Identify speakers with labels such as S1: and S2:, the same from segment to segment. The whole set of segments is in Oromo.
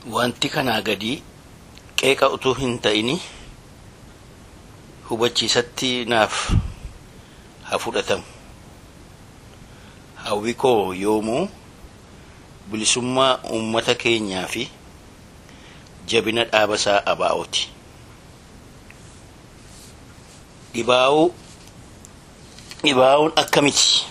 S1: wanti kanaa gadii qeeqa utuu hin ta'ini hubachiisatti naaf haa fudhatamu hawwi koo yoomuu bilisummaa uummata keenyaa fi jabina dhaabasaa abaa'ooti dhibaa'uu dhibaa'uun akkamiti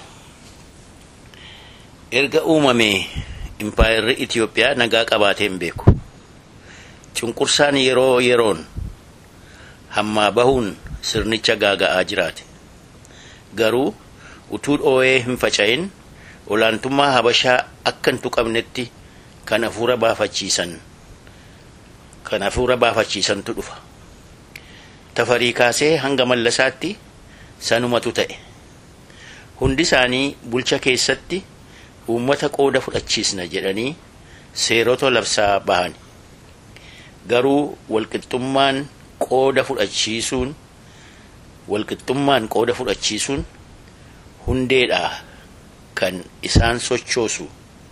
S1: erga uumamee impaayerri Itiyoophiyaa nagaa qabaatee hin beeku cunqursaan yeroo yeroon hammaa bahuun sirnicha gaaga'aa jiraate garuu utuu dhoo'ee hin faca'in olaantummaa habashaa akka hin tuqamnetti kan hafuura baafachiisan kan hafuura baafachiisantu dhufa tafarii kaasee hanga mallasaatti sanumatu ta'e hundi isaanii bulcha keessatti uummata qooda fudhachiisna jedhanii seerota labsaa bahan garuu walqixxummaan qooda fudhachiisuun walqixxummaan qooda fudhachiisuun hundeedha kan isaan sochoosu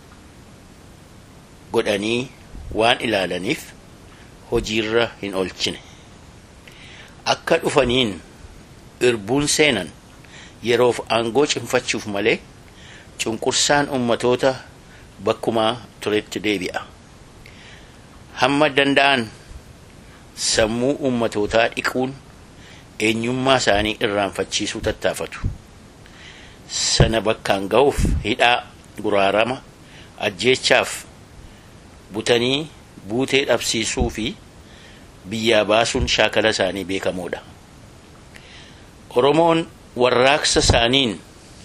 S1: godhanii waan ilaalaniif hojiirra hin oolchine akka dhufaniin irbuun seenan yeroof aangoo cimfachuuf malee cunqursaan ummatoota bakkumaa turetti deebi'a hamma danda'an sammuu ummatootaa dhiquun eenyummaa isaanii irraanfachiisuu tattaafatu sana bakkaan ga'uuf hidhaa guraarama ajjeechaaf butanii buutee dhabsiisuu fi biyyaa baasuun shaakala isaanii beekamoodha oromoon warraaqsa isaaniin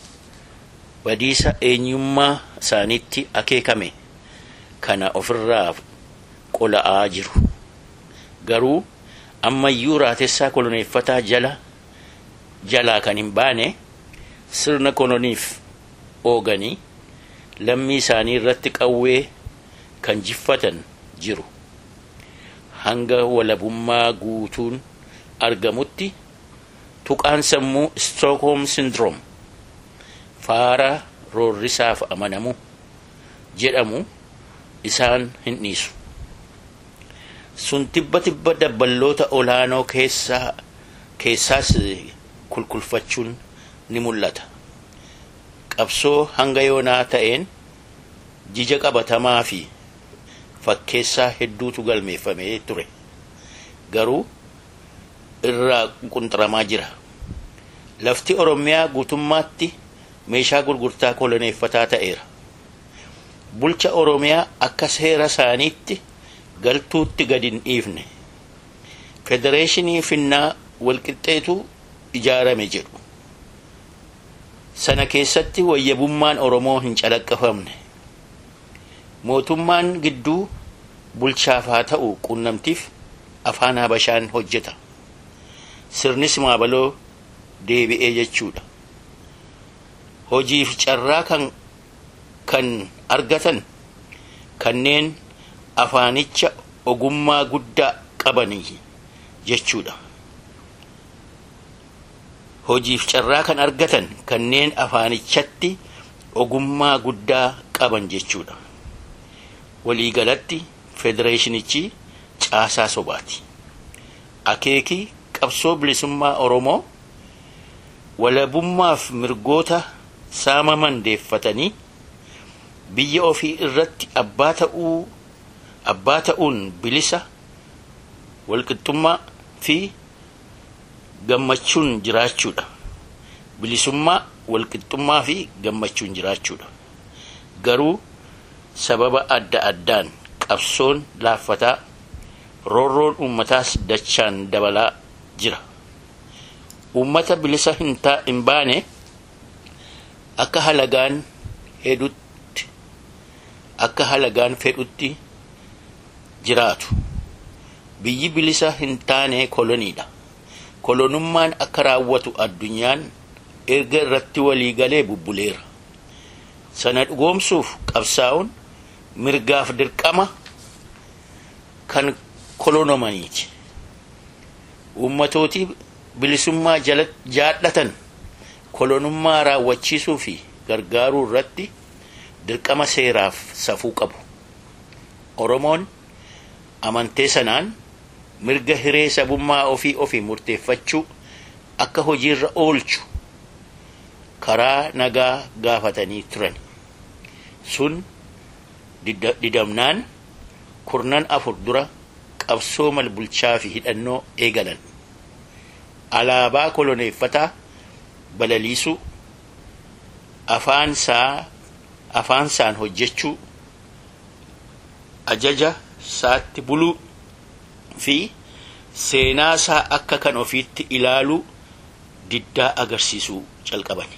S1: badiisa eenyummaa isaaniitti akeekame kana ofirraa qola'aa jiru garuu ammayyuu raatessaa koloneeffataa jala jalaa kan hin baane sirna koloniif ooganii lammii isaanii irratti qawwee kan jiffatan jiru hanga walabummaa guutuun argamutti tuqaan sammuu stookholm syndrome faara roorrisaaf amanamu jedhamu isaan hin dhiisu sun tibba tibba dabballoota olaanoo keessaa keessaas kulkulfachuun ni mul'ata qabsoo hanga yoonaa ta'een jija qabatamaa fi fakkeessaa hedduutu galmeeffamee ture garuu irraa qunxuramaa jira lafti oromiyaa guutummaatti meeshaa gurgurtaa koloneeffataa ta'eera bulcha oromiyaa akka seera isaaniitti galtuutti gadi hin dhiifne federeeshinii finnaa walqixxeetu ijaarame jedhu sana keessatti wayyabummaan oromoo hin calaqqafamne mootummaan gidduu bulchaaf haa ta'u qunnamtiif afaan habashaan hojjeta sirnis maabaloo deebi'ee jechuudha hojiif carraa kan kan argatan kanneen afaanicha ogummaa guddaa qabanii jechuudha hojiif carraa kan argatan kanneen afaanichatti ogummaa guddaa qaban jechuudha waliigalatti federeeshinichi caasaa sobaati akeekii qabsoo bilisummaa oromoo walabummaaf mirgoota saamaman deeffatanii biyya ofii irratti abbaa ta'uu abbaa ta'uun bilisa walqixxummaa fi gammachuun jiraachuudha bilisummaa walqixxummaa fi gammachuun jiraachuudha garuu sababa adda addaan qabsoon laaffataa roorroon uummataas dachaan dabalaa jira uummata bilisa hin baane akka halagaan hedhutti akka halagaan fedhutti jiraatu biyyi bilisa hin taane koloniidha kolonummaan akka raawwatu addunyaan erga irratti waliigalee bubbuleera sana dhugoomsuuf qabsaa'uun mirgaaf dirqama kan kolonomaniiti uummatooti bilisummaa jaallatan kolonummaa raawwachiisuu fi gargaaruu irratti dirqama seeraaf safuu qabu oromoon amantee sanaan mirga hiree sabummaa ofii ofii murteeffachuu akka hojiirra oolchu karaa nagaa gaafatanii turan sun didamnaan kurnan afur dura qabsoo malbulchaa fi hidhannoo eegalan alaabaa koloneeffataa balaliisuu afaansaan hojjechuu ajaja isaatti buluu fi seenaa isaa akka kan ofiitti ilaaluu diddaa agarsiisuu calqaban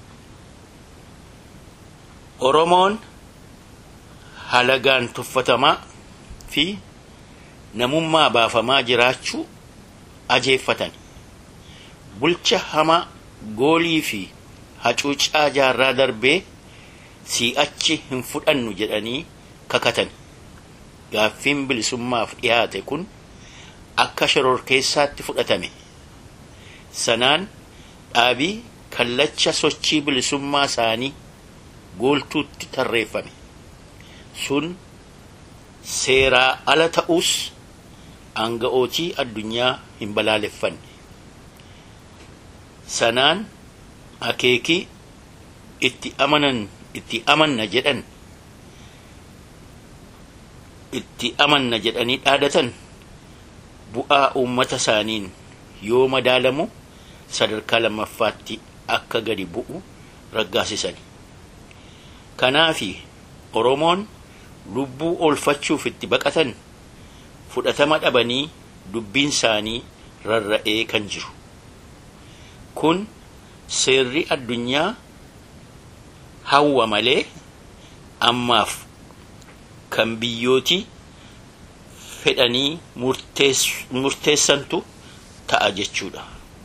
S1: oromoon halagaan tuffatamaa fi namummaa baafamaa jiraachuu ajeeffatan bulcha hamaa goolii fi hacuucaa jaarraa darbee si'achi hin fudhannu jedhanii kakatan gaaffiin bilisummaaf dhiyaate kun akka shororkeessaatti fudhatame sanaan dhaabii kallacha sochii bilisummaa isaanii gooltuutti tarreeffame sun seeraa ala ta'uus aanga'ootii addunyaa hin balaaleffanne sanaan akeekii itti amanan itti amanna jedhan itti amanna jedhanii dhaadatan bu'aa uummata isaaniin yoo madaalamu sadarkaa lammaffaatti akka gadi bu'u raggaasisan kanaafi oromoon lubbuu oolfachuuf itti baqatan fudhatama dhabanii dubbiin isaanii rarra'ee kan jiru kun seerri addunyaa hawwa malee ammaaf kan biyyootii fedhanii murteessantu ta'a jechuudha.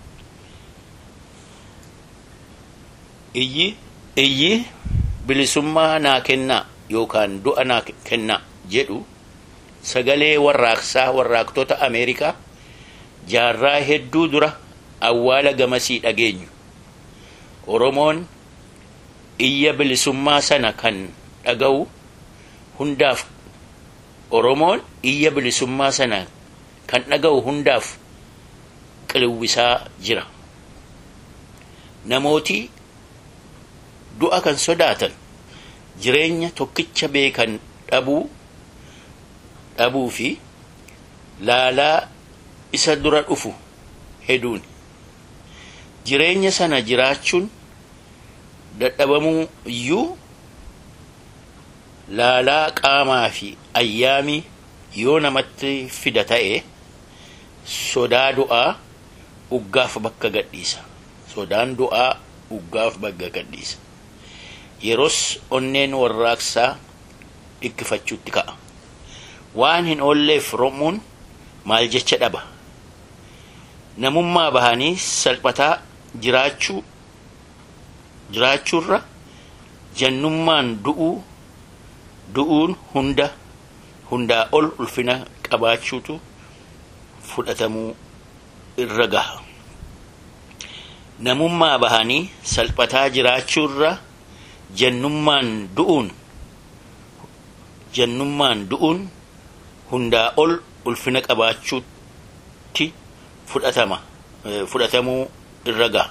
S1: Iyyi iyyi bilisummaa naa kennaa yookaan du'a naa kennaa jedhu sagalee warraaqsaa warraaqtoota Ameerikaa jaarraa hedduu dura awwaala gamasii dhageenyu. Oromoon iyya bilisummaa sana kan dhaga'u hundaaf Oromoon iyya bilisummaa sana kan dhaga'u hundaaf qilawwisaa jira. Namooti du'a kan sodaatan jireenya tokkicha beekan dhabuu dhabuu fi laalaa isa dura dhufu heduun jireenya sana jiraachuun dadhabamuu iyyuu laalaa qaamaa fi ayyaamii yoo namatti fida ta'e sodaa du'aa uggaaf bakka gadhiisa sodaan du'aa uggaaf bakka gadhiisa yeros onneen warraaqsaa dhikkifachuutti ka'a waan hin oolleef romuun maal jecha dhaba namummaa bahanii salphataa jiraachuu jiraachuurra jannummaan du'uu du'uun hunda hundaa ol ulfina qabaachuutu fudhatamuu irra gaha namummaa bahanii salphataa jiraachuurra jannummaan du'uun jannummaan du'uun hundaa ol ulfina qabaachuutti fudhatama fudhatamuu irra gaha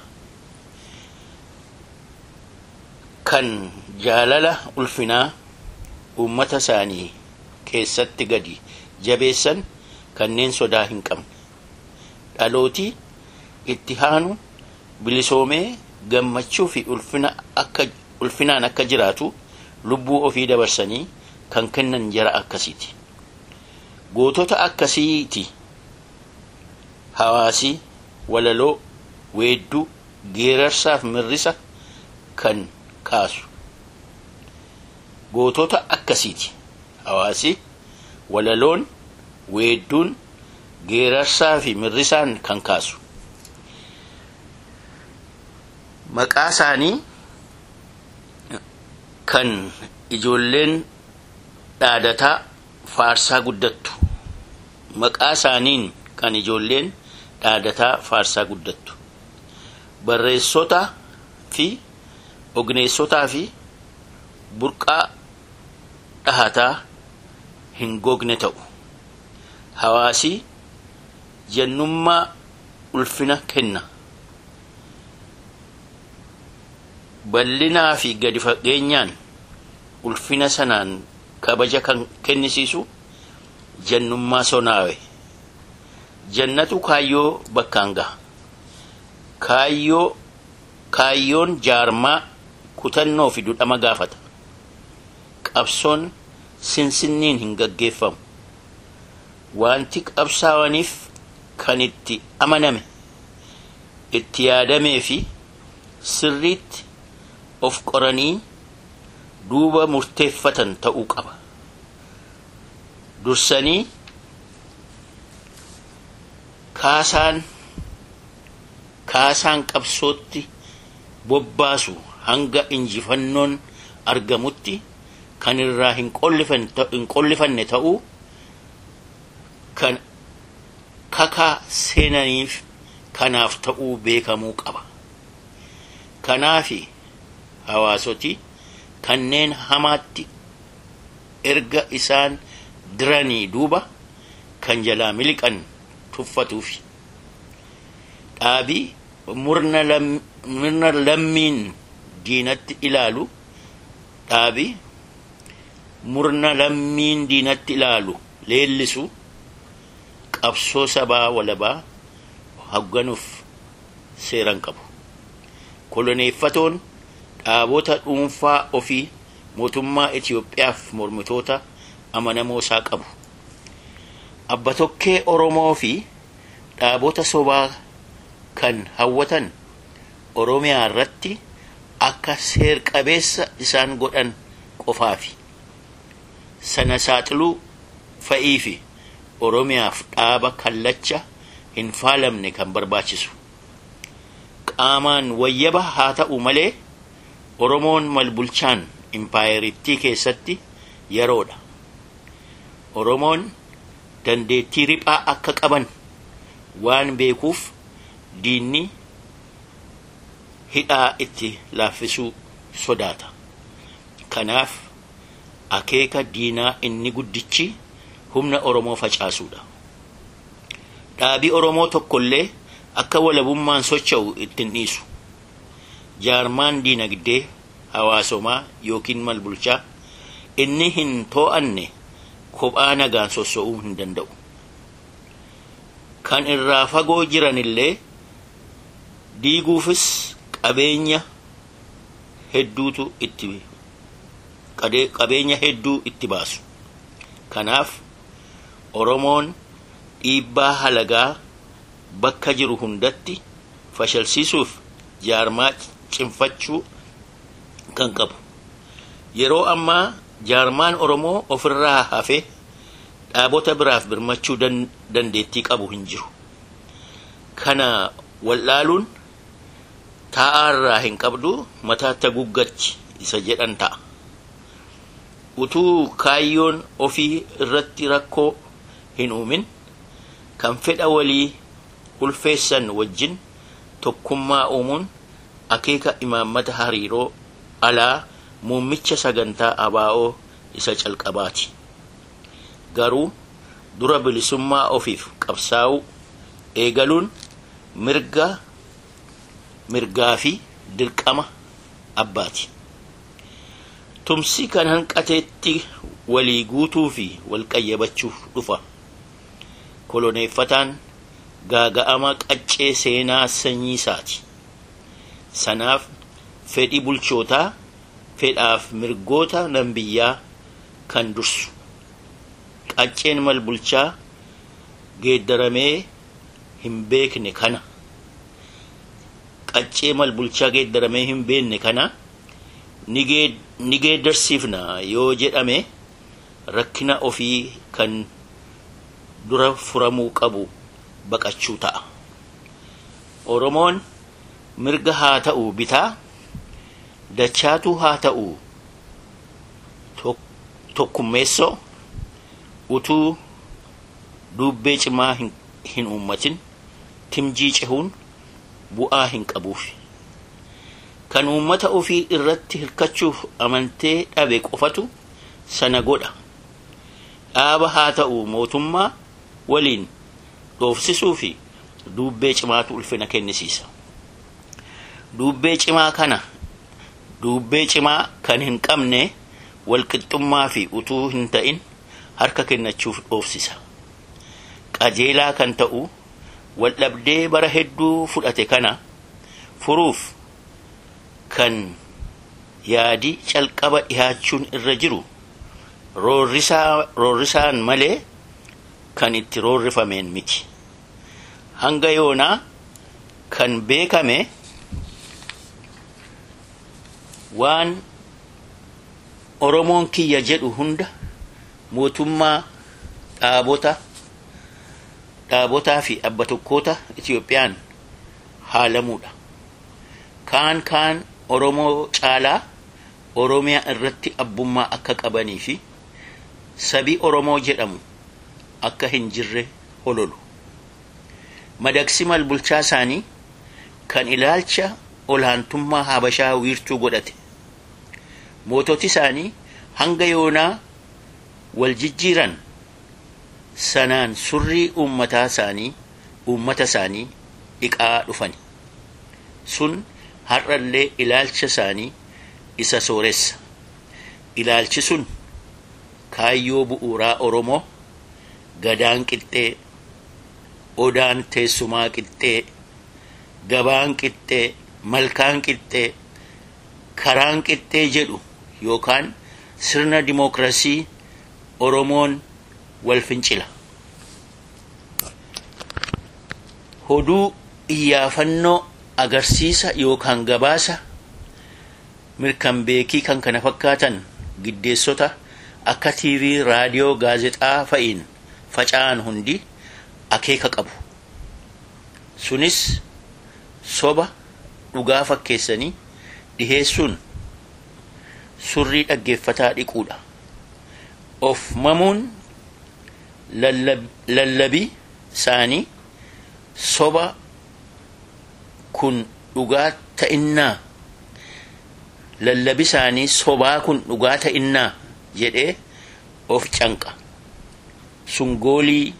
S1: kan jaalala ulfinaa uummata isaanii keessatti gadi jabeessan kanneen sodaa hin qabne dhalootii itti haanu bilisoomee gammachuu fi ulfina akka ulfinaan akka jiraatu lubbuu ofii dabarsanii kan kennan jara akkasiiti gootota akkasiiti hawaasii walaloo weedduu geerarsaaf mirrisa kan kaasu gootota akkasiiti hawaasi walaloon weedduun geerarsaa fi mirrisaan kan kaasu maqaa isaanii kan ijoolleen dhaadataa faarsaa guddattu maqaa isaaniin kan ijoolleen dhaadataa faarsaa guddattu barreessotaa fi ogneessotaa fi burqaa dhahataa hin gogne ta'u hawaasi jennummaa ulfina kenna bal'inaa fi gadi fageenyaan ulfina sanaan kabaja kan kennisiisu jennummaa sonaawe jannatu kaayyoo bakkaan gaha kaayyoo kaayyoon jaarmaa kutannoo fi dudhama gaafata qabsoon sinsinniin hin gaggeeffamu wanti qabsaawaniif kan itti amaname itti yaadamee fi sirriitti of qoranii duuba murteeffatan ta'uu qaba dursanii kaasaan kaasaan qabsootti bobbaasu hanga injifannoon argamutti kan irraa hin qollifanne ta'uu kan kakaa seenaniif kanaaf ta'uu beekamuu qaba kanaafi hawaasoti kanneen hamaatti erga isaan diranii duuba kan jalaa miliqan tuffatuufi dhaabii murna lammiin diinatti ilaalu dhaabii murna lammiin diinatti ilaalu leellisu qabsoo sabaa walabaa hagganuuf seeran qabu koloneeffatoon dhaabota dhuunfaa ofii mootummaa Itiyoophiyaaf mormitoota amanamoo isaa qabu abbatokkee Oromoo fi dhaabota sobaa kan hawwatan Oromiyaa irratti akka seer-qabeessa isaan godhan qofaafi sana saaxiluu fa'ii fi Oromiyaaf dhaaba kallacha hin faalamne kan barbaachisu qaamaan wayyaba haa ta'u malee Oromoon malbulchaan impaayeritti keessatti yeroodha. Oromoon dandeettii riphaa akka qaban waan beekuuf diinni hidhaa itti laaffisuu sodaata. Kanaaf akeeka diinaa inni guddichi humna Oromoo facaasuudha. Dhaabii Oromoo tokkollee akka walabummaan socho'u ittiin dhiisu. Jaarmaan diinagdee hawaasomaa yookiin malbulchaa inni hin too'anne kophaa nagaan sossoo'uu hin danda'u. Kan irraa fagoo jiranillee diiguufis qabeenya hedduutu itti qabeenya hedduu itti baasu. Kanaaf Oromoon dhiibbaa halagaa bakka jiru hundatti fashalsiisuuf jaarmaa cimfachuu kan qabu. Yeroo ammaa jaarmaan Oromoo ofirraa hafee dhaabota biraaf birmachuu dandeettii qabu hin jiru. Kana wallaaluun taa'aarraa hin qabdu mataatti guggachi isa jedhan ta'a. Utuu kaayyoon ofii irratti rakkoo hin uumin kan fedha walii ulfeessan wajjin tokkummaa uumuun akeeka imaammata hariiroo alaa muummicha sagantaa abaa'oo isa calqabaati. Garuu dura bilisummaa ofiif qabsaa'uu eegaluun mirga mirgaa fi dirqama abbaati. Tumsi kan hanqateetti walii guutuu fi walqayyabachuuf dhufa. Koloneeffataan gaaga'ama qaccee seenaa sanyii isaati. Sanaaf fedhii bulchootaa fedhaaf mirgoota nan biyyaa kan dursu. Qacceen malbulchaa geeddaramee hin beekne kana. Qaccee malbulchaa geeddaramee hin beekne kana ni geeddarsiifna yoo jedhame rakkina ofii kan dura furamuu qabu baqachuu ta'a. Oromoon mirga haa ta'u bitaa dachaatu haa ta'u tokkummeessoo utuu duubbee cimaa hin uummatin timjii cehuun bu'aa hin qabuuf. Kan uummata ofii irratti hirkachuuf amantee dhabe qofatu sana godha. Dhaaba haa ta'u mootummaa waliin dhoofsisuu fi duubbee cimaatu ulfina kennisiisa. Duubbee cimaa kana duubbee cimaa kan hin qabne walqixxummaa fi utuu hin ta'in harka kennachuuf dhoofsisa. Qajeelaa kan ta'u waldhabdee bara hedduu fudhate kana furuuf kan yaadi calqaba dhihaachuun irra jiru roorrisaan malee kan itti roorrifameen miti. Hanga yoonaa kan beekame waan Oromoon kiyya jedhu hunda mootummaa dhaabota dhaabotaa fi abba tokkoota Itiyoophiyaan haalamuudha. Kaan kaan Oromoo caalaa Oromiyaa irratti abbummaa akka qabanii fi sabii Oromoo jedhamu akka hin jirre hololu. Madaksi malbulchaa isaanii kan ilaalcha olaantummaa Habashaa wiirtuu godhate. Moototi isaanii hanga yoonaa wal jijjiiran sanaan surrii uummataa isaanii uummata isaanii dhiqaa dhufani. Sun har'allee ilaalcha isaanii isa sooressa. Ilaalchi sun kaayyoo bu'uuraa Oromoo gadaan qixxee, odaan teessumaa qixxee, gabaan qixxee, malkaan qixxee, karaan qixxee jedhu yookaan sirna dimookiraasii Oromoon wal fincila. Hoduu iyyaafannoo agarsiisa yookaan gabaasa mirkan beekii kan kana fakkaatan giddeessota akka TV, raadiyoo, gaazexaa fa'iin faca'an hundi akeeka qabu. Sunis soba dhugaa fakkeessanii dhiheessuun surrii dhaggeeffataa dhiquudha. Of mamuun lallabii isaanii soba kun dhugaa ta'innaa lallabi isaanii sobaa kun dhugaa ta'innaa jedhee of canqa sun goolii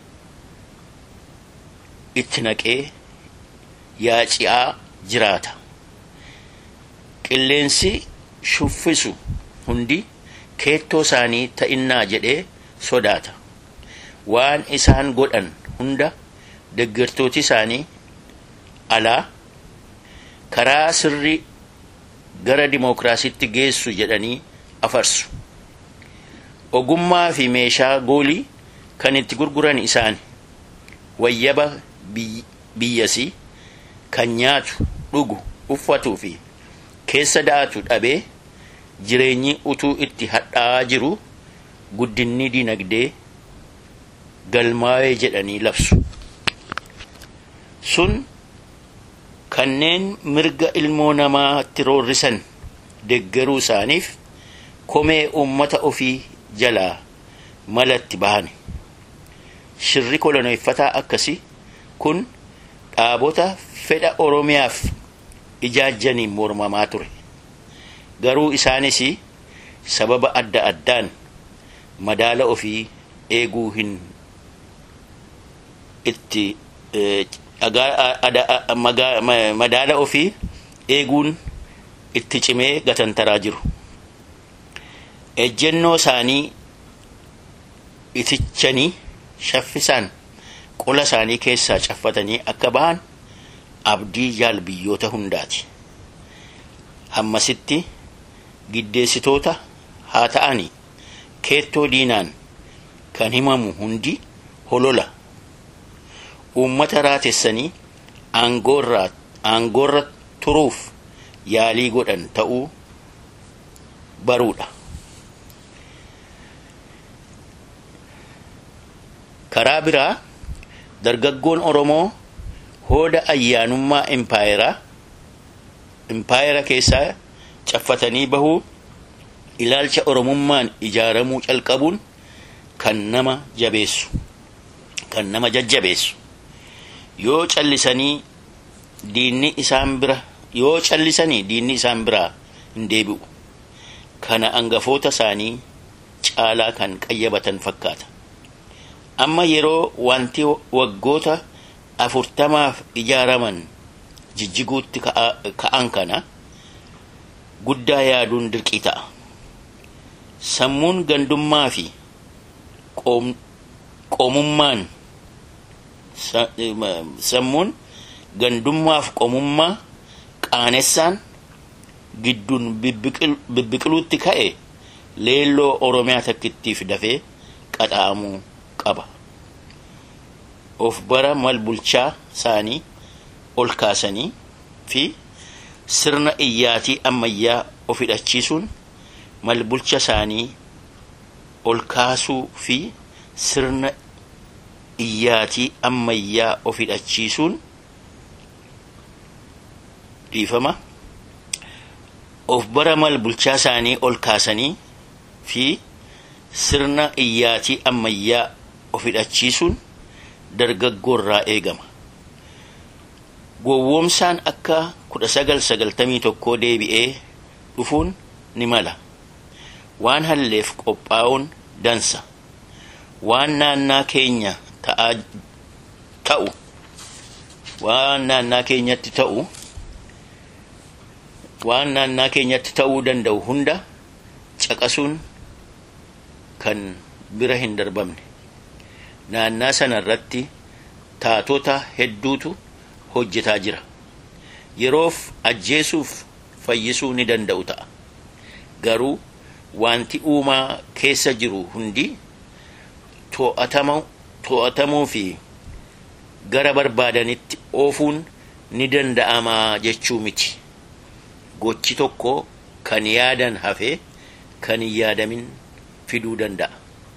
S1: itti naqee yaaci'aa jiraata qilleensi shuffisu hundi keettoo isaanii ta'innaa jedhee sodaata waan isaan godhan hunda deeggartooti isaanii alaa karaa sirrii gara dimookiraasiitti geessu jedhanii afarsu. Ogummaa fi meeshaa goolii kan itti gurguran isaan wayyaba biyyasii kan nyaatu dhugu uffatuu fi keessa da'atu dhabee jireenyi utuu itti hadhaa'aa jiru guddinni dinagdee galmaa'ee jedhanii labsu. Sun kanneen mirga ilmoo namaatti roorrisan deeggaruu isaaniif komee uummata ofii jalaa malatti bahane. Shirri koloneeffataa akkasii kun dhaabota fedha Oromiyaaf ijaajjaniin mormamaa ture. Garuu isaanis sababa adda addaan madaala ofii eeguu hin itti madaala ofii eeguun itti cimee gatantaraa jiru. Ejjennoo isaanii itichanii shaffisaan qola isaanii keessaa caffatanii akka bahan abdii jaal biyyoota hundaati. Hammasitti giddeessitoota haa ta'ani keettoo diinaan kan himamu hundi holola. Uummata raatessanii aangoorra turuuf yaalii godhan ta'uu baruudha. Karaa biraa dargaggoon Oromoo hooda ayyaanummaa impaayeraa impaayera keessaa caffatanii bahuu ilaalcha Oromummaan ijaaramuu calqabuun kan nama jabeessu kan nama jajjabeessu yoo callisanii diinni isaan bira yoo callisanii diinni isaan biraa hin deebi'u kana angafoota isaanii caalaa kan qayyabatan fakkaata amma yeroo wanti waggoota afurtamaaf ijaaraman jijjiguutti ka'an kana guddaa yaaduun dirqii ta'a. Sammuun gandummaa fi qoomummaan sammuun gandummaaf qoomummaa qaanessaan gidduun bibbiqiluutti ka'e leelloo Oromiyaa takkittiif dafee qaxaamuu qaba. Of bara mal bulchaa isaanii ol kaasanii fi sirna iyyaatii ammayyaa of hidhachiisuun mal bulcha isaanii ol kaasuu fi sirna iyyaatii ammayyaa of hidhachiisuun dhiifama of bara mal bulchaa isaanii ol kaasanii fi sirna iyyaatii ammayyaa of hidhachiisuun dargaggoorraa eegama. Gowwoomsaan akka kudha sagal sagaltamii tokkoo deebi'ee dhufuun ni mala. Waan halleef qophaa'uun dansa. Waan naannaa keenya ta'aa ta'u waan naannaa keenyatti ta'u waan naannaa keenyatti ta'uu danda'u hunda caqasuun kan bira hin darbamne. Naannaa sana irratti taatota hedduutu hojjetaa jira. Yeroof ajjeesuuf fayyisuu ni danda'u ta'a. Garuu wanti uumaa keessa jiru hundi to'atamuu fi gara barbaadanitti oofuun ni danda'amaa jechuu miti. Gochi tokko kan yaadan hafee kan hin yaadamin fiduu danda'a.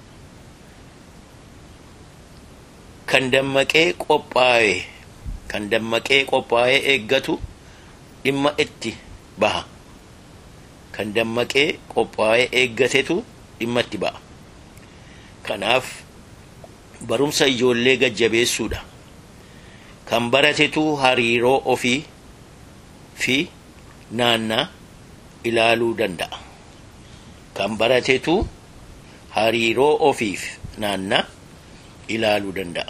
S1: Kan dammaqee qophaa'e kan dammaqee qophaa'ee eeggatu dhimma itti baha. Kan dammaqee qophaa'ee eeggatetu dhimma itti ba'a. Kanaaf barumsa ijoollee gajjabeessuudha. Kan baratetu hariiroo ofii fi naannaa ilaaluu danda'a. Kan baratetu hariiroo ofiif naannaa ilaaluu danda'a.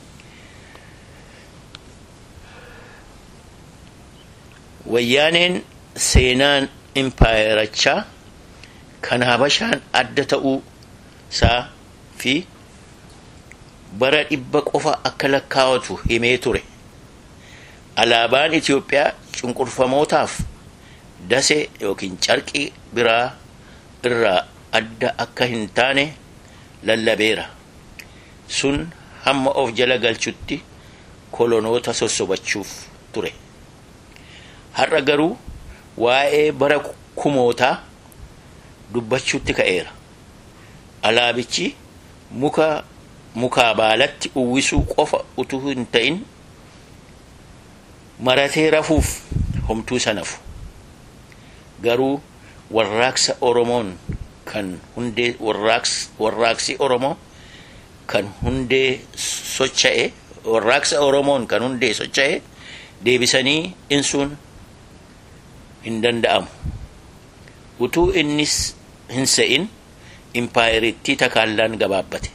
S1: Wayyaaneen seenaan impaayerachaa kan habashaan adda ta'uu isaa fi bara dhibba qofa akka lakkaawatu himee ture. Alaabaan Itoophiyaa cunqurfamootaaf dase yookiin carqii biraa irraa adda akka hin taane lallabeera. Sun hamma of jala galchutti kolonoota sossobachuuf ture. Har'a garuu waa'ee bara kumootaa dubbachuutti ka'eera. Alaabichi muka mukaa baalatti uwwisuu qofa utuu hin ta'in maratee rafuuf homtuu sanafu. Garuu warraaqsa Oromoon kan hundee warraaqsi Oromoo kan hundee socha'e warraaqsa Oromoon kan hundee socha'e deebisanii insuun hin danda'amu. Utuu innis hin se'in impaayeritti takaallaan gabaabbate.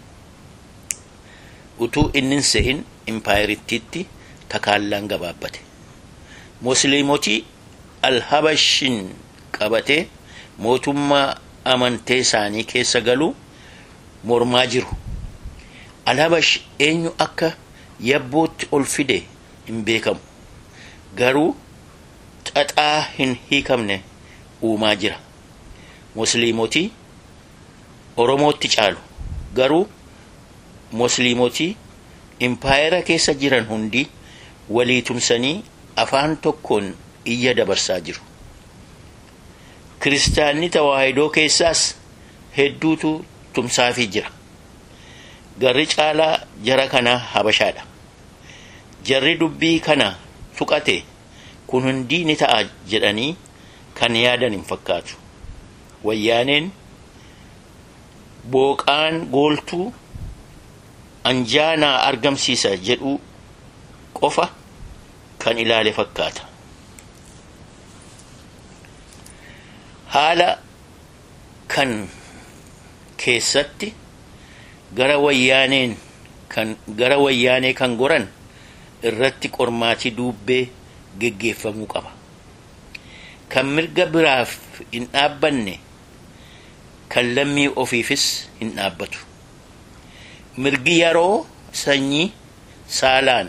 S1: Utuu inni hin se'in impaayerittiitti takaallaan gabaabbate. Musliimotii alhabashin qabatee mootummaa amantee isaanii keessa galuu mormaa jiru. Alhabash eenyu akka yabbootti ol fide hin beekamu. Garuu xaxaa hin hiikamne uumaa jira. Musliimotii Oromootti caalu. Garuu musliimotii impaayera keessa jiran hundi walii tumsanii afaan tokkoon iyya dabarsaa jiru. Kiristaanni tawaahidoo keessaas hedduutu tumsaafii jira. Garri caalaa jara kanaa habashaadha. Jarri dubbii kana tuqate kun hundii ni ta'a jedhanii kan yaadan hin fakkaatu. Wayyaaneen booqaan gooltuu anjaanaa argamsiisa jedhu qofa kan ilaale fakkaata. Haala kan keessatti gara wayyaaneen kan gara wayyaanee kan goran irratti qormaatii duubbee geggeeffamuu qaba. Kan mirga biraaf hin dhaabbanne kan lammii ofiifis hin dhaabbatu. Mirgi yeroo sanyii saalaan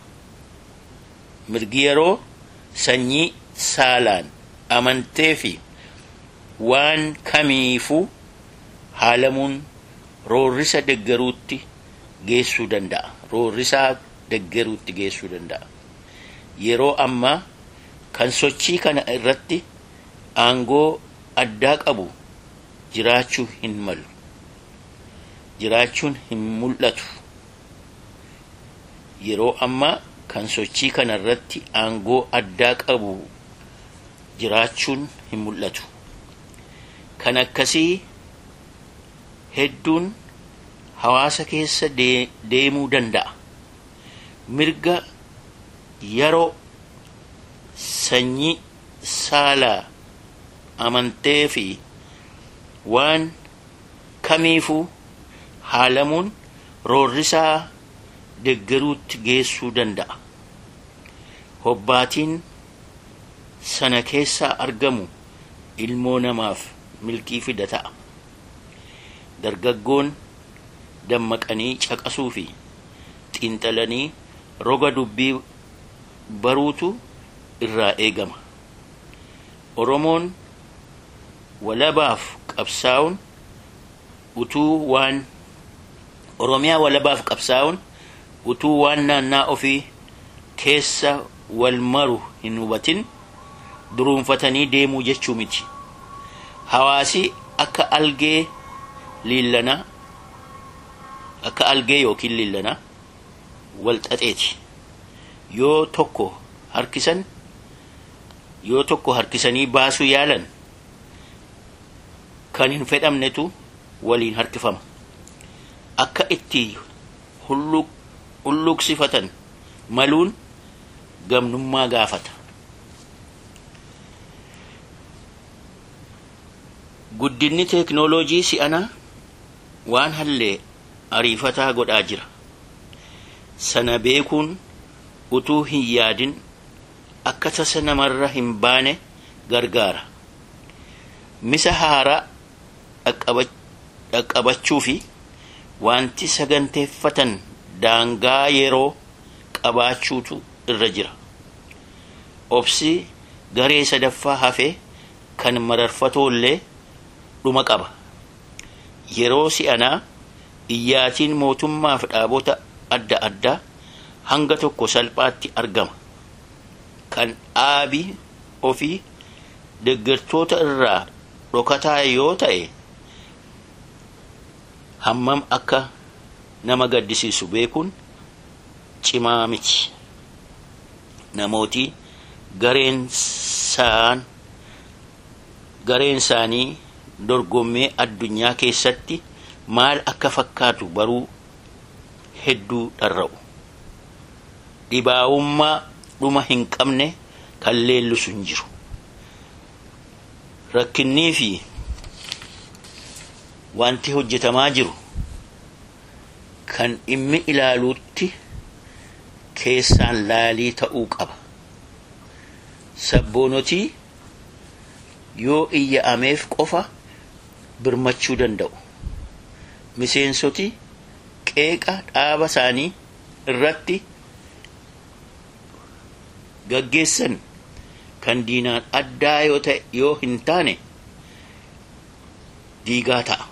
S1: mirgi yeroo sanyii saalaan amantee fi waan kamiifuu haalamuun roorrisa deggeruutti geessuu danda'a. Roorrisaa deggeruutti geessuu danda'a. Yeroo ammaa kan sochii kana irratti aangoo addaa qabu jiraachuu hin malu. Jiraachuun hin mul'atu. Yeroo ammaa kan sochii kana irratti aangoo addaa qabu jiraachuun hin mul'atu. Kan akkasii hedduun hawaasa keessa deemuu danda'a. Mirga yeroo sanyii saalaa amantee fi waan kamiifuu haalamuun roorrisaa deggeruutti geessuu danda'a. Hobbaatiin sana keessaa argamu ilmoo namaaf milkii fida ta'a. Dargaggoon dammaqanii caqasuu fi xiinxalanii roga dubbii baruutu irraa eegama. Oromoon walabaaf qabsaa'uun utuu waan Oromiyaa walabaaf qabsaa'uun utuu waan naannaa ofii keessa wal maru hin hubatin duruunfatanii deemuu jechuu miti. Hawaasi akka algee liillanaa akka algee yookiin liillanaa wal xaxeeti. Yoo tokko harkisan yoo tokko harkisanii baasuu yaalan kan hin fedhamnetu waliin harkifama. Akka itti hulluuqsifatan maluun gamnummaa gaafata. Guddinni teeknooloojii si'anaa waan hallee ariifataa godhaa jira. Sana beekuun utuu hin yaadin akka tasa namarra hin baane gargaara. Misa haaraa dhaqqabachuu fi wanti saganteeffatan daangaa yeroo qabaachuutu irra jira. Obsi garee sadaffaa hafee kan mararfatoollee dhuma qaba. Yeroo si'anaa iyyaatiin mootummaaf dhaabota adda addaa hanga tokko salphaatti argama. Kan dhaabii ofii deeggartoota irraa dhokataa yoo ta'e hammam akka nama gaddisiisu beekuun cimaa miti. Namooti gareen isaanii dorgommee addunyaa keessatti maal akka fakkaatu baruu hedduu dharra'u. Dhibaa'ummaa dhuma hin qabne kan leellisu hin jiru. Rakkinnii fi wanti hojjetamaa jiru kan dhimmi ilaaluutti keessaan laalii ta'uu qaba. Sabboonotii yoo iyya'ameef qofa birmachuu danda'u. Miseensoti qeeqa dhaaba isaanii irratti gaggeessan kan diinaan addaa yoo ta'e yoo hin taane diigaa ta'a.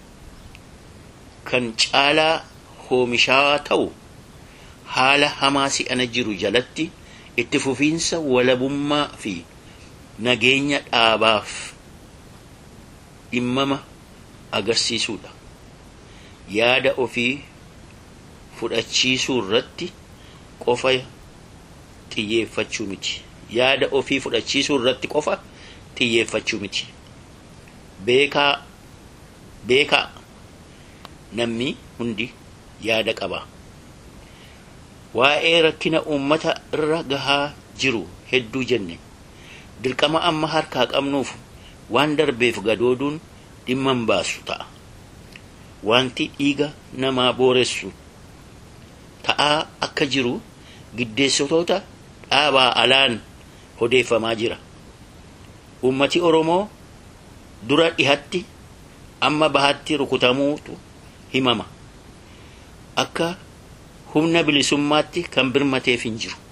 S1: Kan caalaa hoomishaa ta'u haala hamaa si'ana jiru jalatti itti fufiinsa walabummaa fi nageenya dhaabaaf dhimmama agarsiisuudha. Yaada ofii fudhachiisuu irratti qofa xiyyeeffachuu miti. Yaada ofii fudhachiisuu irratti qofa xiyyeeffachuu miti. Beekaa beekaa namni hundi yaada qaba. Waa'ee rakkina uummata irra gahaa jiru hedduu jenne. Dirqama amma harkaa qabnuuf waan darbeef gadooduun dhimma hin baasu ta'a. wanti dhiiga namaa booressu ta'aa akka jiru giddeessitoota dhaabaa alaan odeeffamaa jira ummati oromoo dura dhihatti amma bahatti rukutamuutu himama akka humna bilisummaatti kan birmateef hin jiru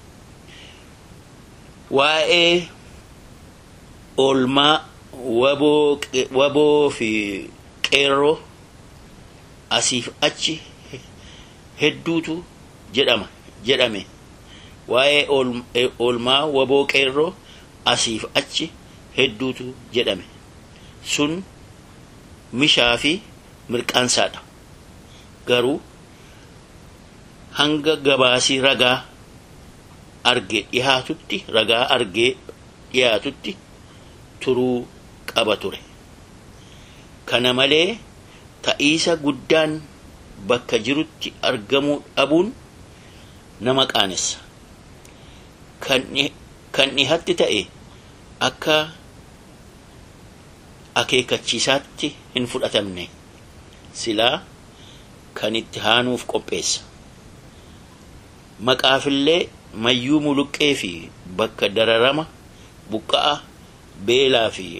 S1: waa'ee oolmaa waboo fi qeerroo asiif achi hedduutu jedhama jedhame waa'ee oolmaa waboo qeerroo asiif achi hedduutu jedhame sun mishaa fi mirqaansaadha garuu hanga gabaasii ragaa arge dhihaatutti ragaa argee dhihaatutti turuu qaba ture kana malee ta'iisa guddaan bakka jirutti argamuu dhabuun nama qaanessa kan dhihatti ta'e akka akeekachiisaatti hin fudhatamne silaa kan itti haanuuf qopheessa maqaafillee mayyuu muluqqee fi bakka dararama buqqa'a beelaa fi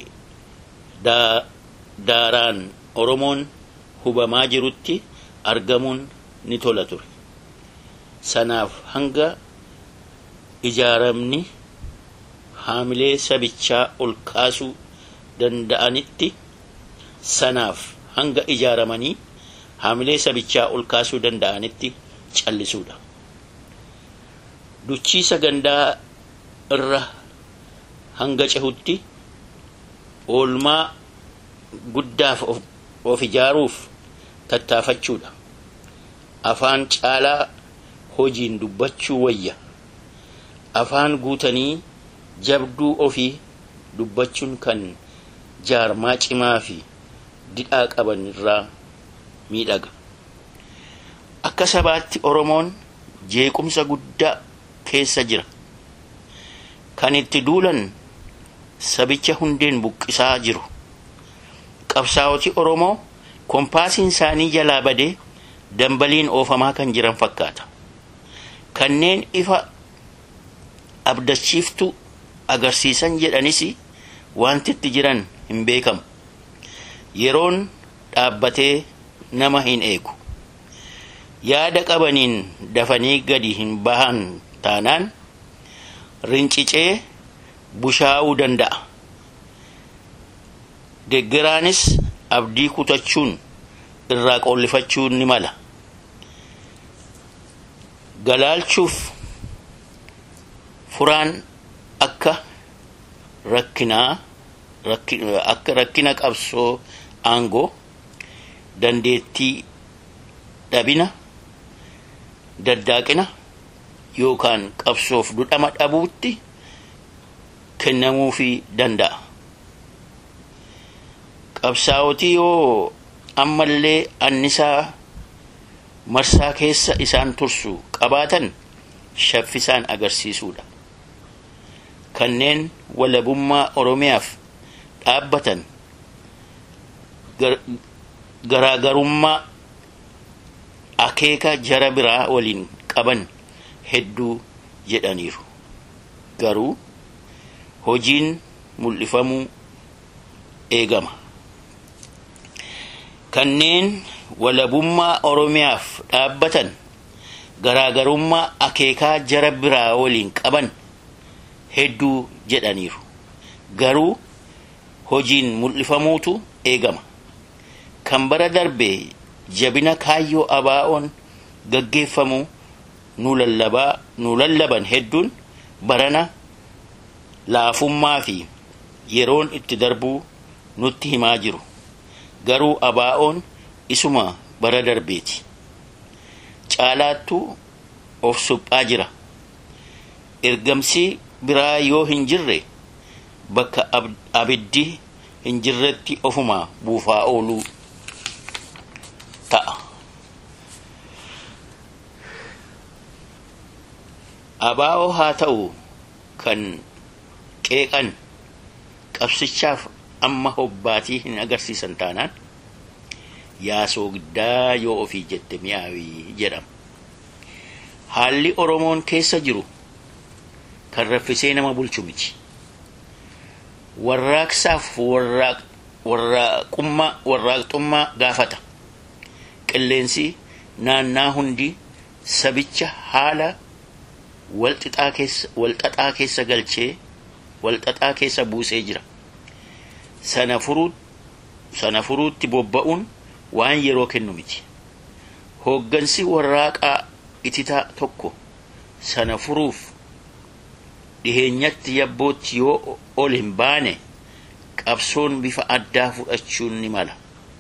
S1: daaraan oromoon hubamaa jirutti argamuun ni tola ture sanaaf hanga ijaaramni haamilee sabichaa ol kaasuu danda'anitti sanaaf hanga ijaaramanii haamilee sabichaa ol kaasuu danda'anitti callisuudha duchiisa gandaa irra hanga cehutti oolmaa guddaaf of ijaaruuf tattaafachuudha afaan caalaa hojiin dubbachuu wayya afaan guutanii jabduu ofii dubbachuun kan jaarmaa cimaa fi didhaa qaban irraa miidhaga akka sabaatti oromoon jeequmsa guddaa keessa jira kan itti duulan sabicha hundeen buqqisaa jiru qabsaa'oti oromoo kompaasiin isaanii jalaa badee dambaliin oofamaa kan jiran fakkaata kanneen ifa abdachiiftu agarsiisan jedhanis wanti itti jiran hin beekamu yeroon dhaabbatee nama hin eegu yaada qabaniin dafanii gadi hin bahan taanaan rincicee bushaa'uu danda'a deggeraanis abdii kutachuun irraa qollifachuun ni mala galaalchuuf furaan akka rakkinaa akka rakkina qabsoo aangoo dandeettii dhabina daddaaqina yookaan qabsoof dudhama dhabuutti kennamuufii danda'a qabsaa'otii yoo ammallee annisaa marsaa keessa isaan tursu qabaatan shaffisaan agarsiisuudha kanneen walabummaa oromiyaaf dhaabbatan garaagarummaa akeeka jara biraa waliin qaban hedduu jedhaniiru garuu hojiin mul'ifamuu eegama kanneen walabummaa oromiyaaf dhaabbatan garaagarummaa akeekaa jara biraa waliin qaban hedduu jedhaniiru garuu hojiin mul'ifamuutu eegama kan bara darbe jabina kaayyoo abaa'oon gaggeeffamu nu lallaban hedduun barana laafummaa fi yeroon itti darbuu nutti himaa jiru garuu abaa'oon isuma bara darbeeti caalaattuu of suphaa jira ergamsi biraa yoo hin jirre bakka abiddi hin jirretti ofuma buufaa ooluu ta'a abaa'oo haa ta'u kan qeeqan qabsichaaf amma hobbaatii hin agarsiisan taanaan yaa soogiddaa yoo ofii jette mi'aawii jedhama. Haalli Oromoon keessa jiru kan raffisee nama bulchu miti. Warraaqsaaf warraaqxummaa gaafata. Qilleensi naannaa hundi sabicha haala walxaxaa keessa galchee walxaxaa keessa buusee jira. Sana furuutti bobba'uun waan yeroo kennu miti. Hooggansi warraaqaa ititaa tokko sana furuuf dhiheenyatti yabbootti yoo ol hin baane qabsoon bifa addaa fudhachuun ni mala.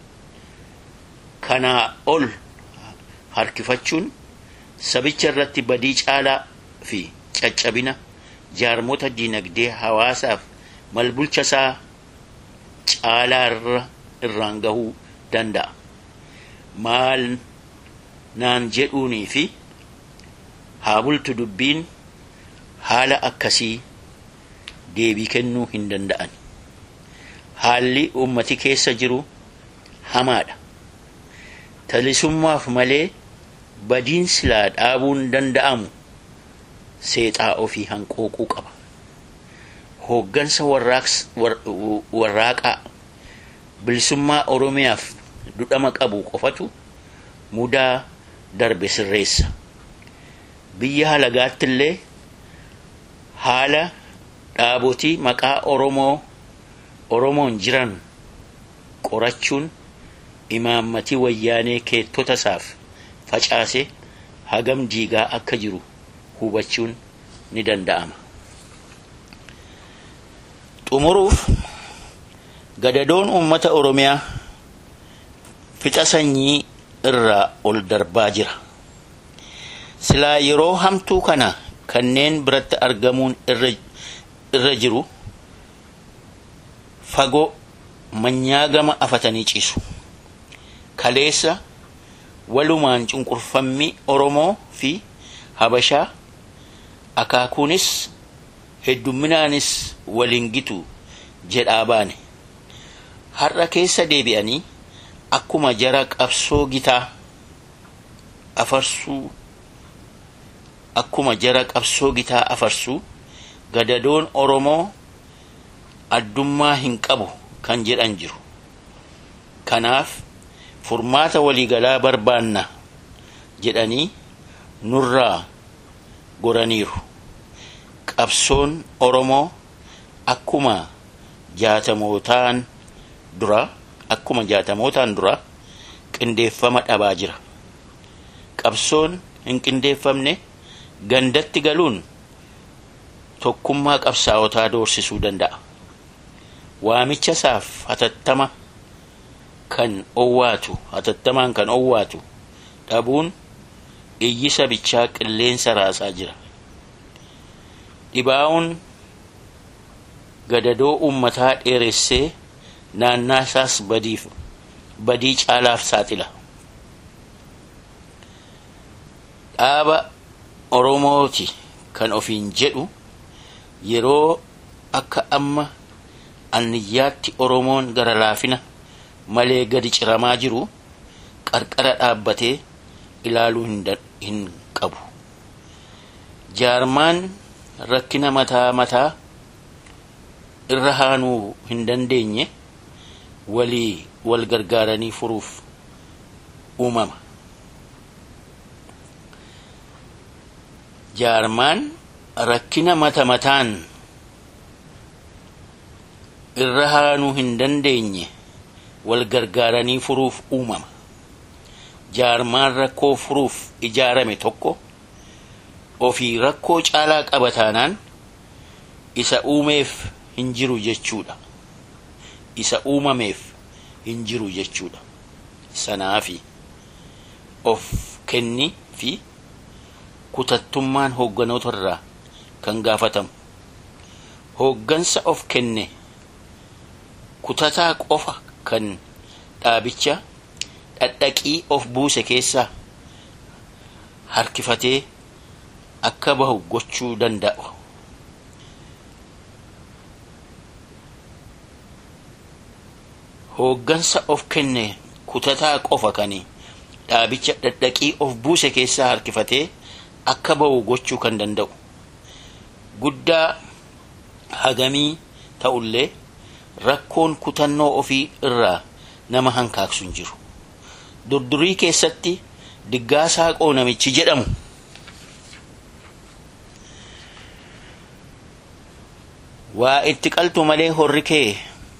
S1: Kanaa ol harkifachuun sabicha irratti badii caalaa fi caccabina jaarmota dinagdee hawaasaaf malbulcha isaa caalaa irra irraan gahuu danda'a. Maal naan jedhuunii fi haa bultu dubbiin haala akkasii deebii kennuu hin danda'an. Haalli ummati keessa jiru hamaadha. Talisummaaf malee badiin silaa dhaabuun danda'amu seexaa ofii hanqooquu qaba. Hooggansa warraaqaa bilisummaa Oromiyaaf dudhama qabu qofatu mudaa darbe sirreessa. Biyya halagaatti illee haala dhaabotii maqaa Oromoo Oromoon jiran qorachuun imaammatii wayyaanee keettota isaaf facaase hagam diigaa akka jiru hubachuun ni danda'ama. Xumuruuf gadadoon uummata Oromiyaa fixa sanyii irraa ol darbaa jira. Silaa yeroo hamtuu kana kanneen biratti argamuun irra jiru fagoo manyaagama afatanii ciisu. Kaleessa walumaan cunqurfammi Oromoo fi Habashaa akaakuunis heddumminaanis waliin gitu jedhaa baane. Har'a keessa deebi'anii akkuma jara qabsoo gitaa afarsuu akkuma jara qabsoo gitaa afarsuu gadadoon Oromoo addummaa hin qabu kan jedhan jiru. Kanaaf furmaata waliigalaa barbaanna jedhanii nurraa goraniiru. Qabsoon Oromoo akkuma jaatamootaan dura akkuma jaatamootaan dura qindeeffama dhabaa jira. Qabsoon hin qindeeffamne gandatti galuun tokkummaa qabsaa'otaa doorsisuu danda'a. Waamicha isaaf hatattama kan owwaatu hatattamaan kan owwaatu dhabuun iyyi sabichaa qilleensa raasaa jira. Dhibaa'uun gadadoo uummataa dheeressee naannaa isaas badiif badii caalaaf saaxila. Dhaaba Oromooti kan ofiin jedhu yeroo akka amma anniyyaatti Oromoon gara laafina malee gadi ciramaa jiru qarqara dhaabbatee ilaaluu hin qabu. Jaarmaan rakkina mataa mataa irra haanuu hin dandeenye walii wal gargaaranii furuuf uumama. Jaarmaan rakkina mata mataan irra haanuu hin dandeenye wal gargaaranii furuuf uumama. Jaarmaan rakkoo furuuf ijaarame tokko ofii rakkoo caalaa qaba taanaan isa uumeef hin jiru jechuudha. Isa uumameef hin jiru jechuudha. Sanaafi of kenni fi kutattummaan hoogganoota irraa kan gaafatamu. Hooggansa of kenne kutataa qofa kan dhaabicha dhadhaqii of buuse keessaa harkifatee akka bahu gochuu danda'u. Hooggansa of kenne kutataa qofa kan dhaabicha dhadhaqii of buuse keessaa harkifatee akka ba'u gochuu kan danda'u guddaa hagamii ta'ullee rakkoon kutannoo ofii irraa nama hankaaksu hin jiru durdurii keessatti diggaasaa qoonamichi jedhamu waa itti qaltu malee horri kee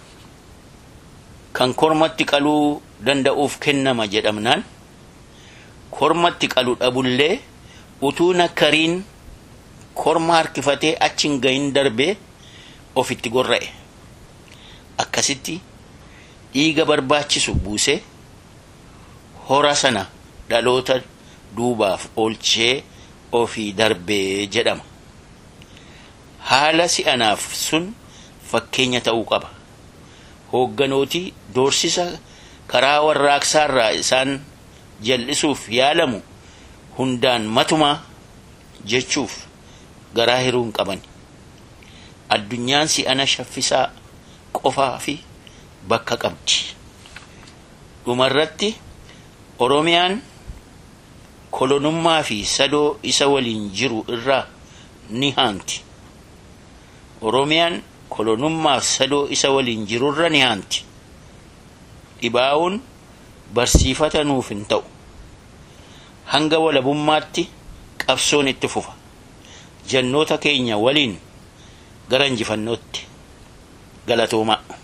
S1: kan kormatti qaluu danda'uuf kennama jedhamnaan kormatti qalu dhabullee utuu nakkariin korma harkifatee achin gahin darbee ofitti gorra'e akkasitti dhiiga barbaachisu buusee hora sana dhaloota duubaaf oolchee ofii darbee jedhama haala si'anaaf sun fakkeenya ta'uu qaba hoogganooti doorsisa karaa warraaqsaarraa isaan jal'isuuf yaalamu hundaan matuma jechuuf garaa hiruu hin qaban addunyaan si'ana shaffisaa qofaa fi bakka qabdi dhumarratti oromiyaan kolonummaa fi sadoo isa waliin jiru irraa ni haanti oromiyaan kolonummaaf sadoo isa waliin jirurra ni haanti dhibaa'uun barsiifata nuuf hin ta'u hanga walabummaatti qabsoon itti fufa jannoota keenya waliin gara injifannootti galatoomaa